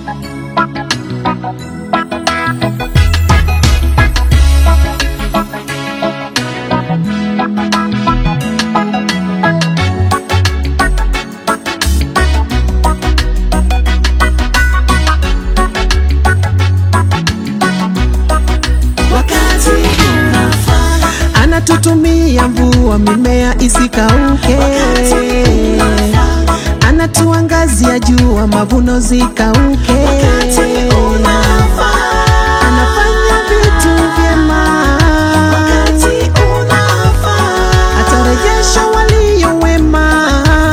wakati unafaa, anatutumia mvua mimea isikauke, wakati unafaa, anatuangazia jua mavuno zikauke, wakati unafaa, anafanya vitu vyema, wakati unafaa, atarejesha walio wema.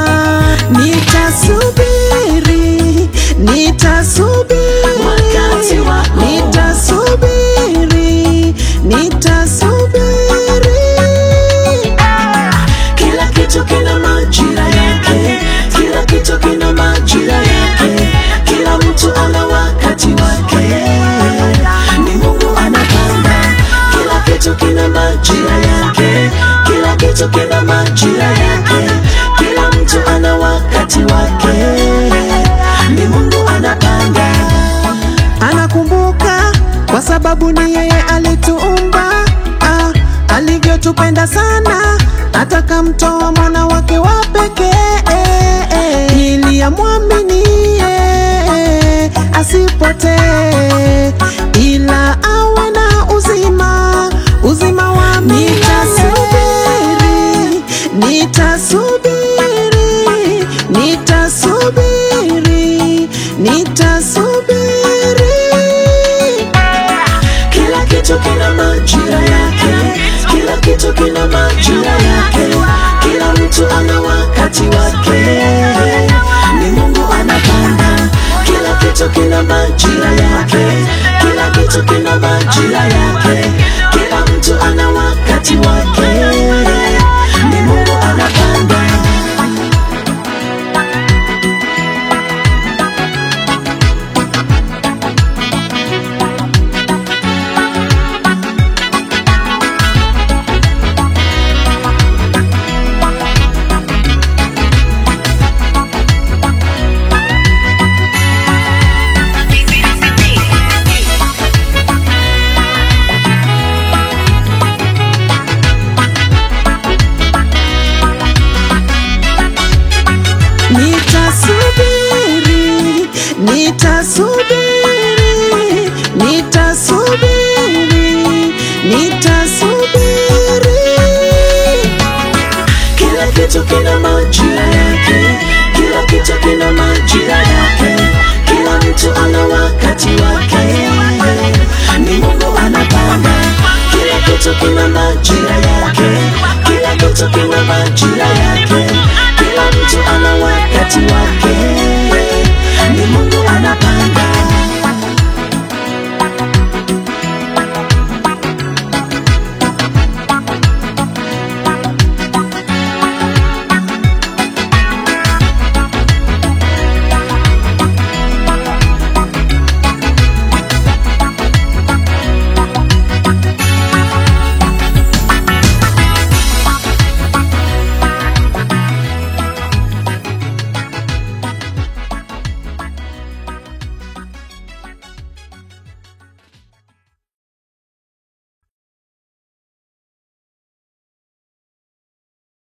Nitasubiri, nitasubiri, Wakati wako. nitasubiri, nitasubiri. kila kitu kina majira yake, kila kitu kina majira yake, kila mtu ana wakati wake. Ni Mungu anapanga, kila kitu kina majira yake, kila kitu kina majira yake, kila mtu ana wakati wake. Ni Mungu anapanga. anakumbuka kwa sababu ni yeye alituumba ah, alivyotupenda sana atakamtoa mwana wake wa pekee ili amwaminie asipotee ila awe na uzima uzima wa milele. Nitasubiri, nitasubiri, nitasubiri. Kila kitu kina majira yake, kila kitu kina majira yake, kila mtu ana wakati wake. Ni Mungu anapanga, kila kitu kina majira yake, kila kitu kina majira yake, kila mtu ana wakati wake. Ni Mungu anapanga. Nitasubiri, nitasubiri, nitasubiri, nitasubiri. Kila kitu kina majira yake, kila kitu kina majira yake, kila mtu ana wakati wake. Ni Mungu anapanga, kila kitu kina majira yake, kila kitu kina majira yake.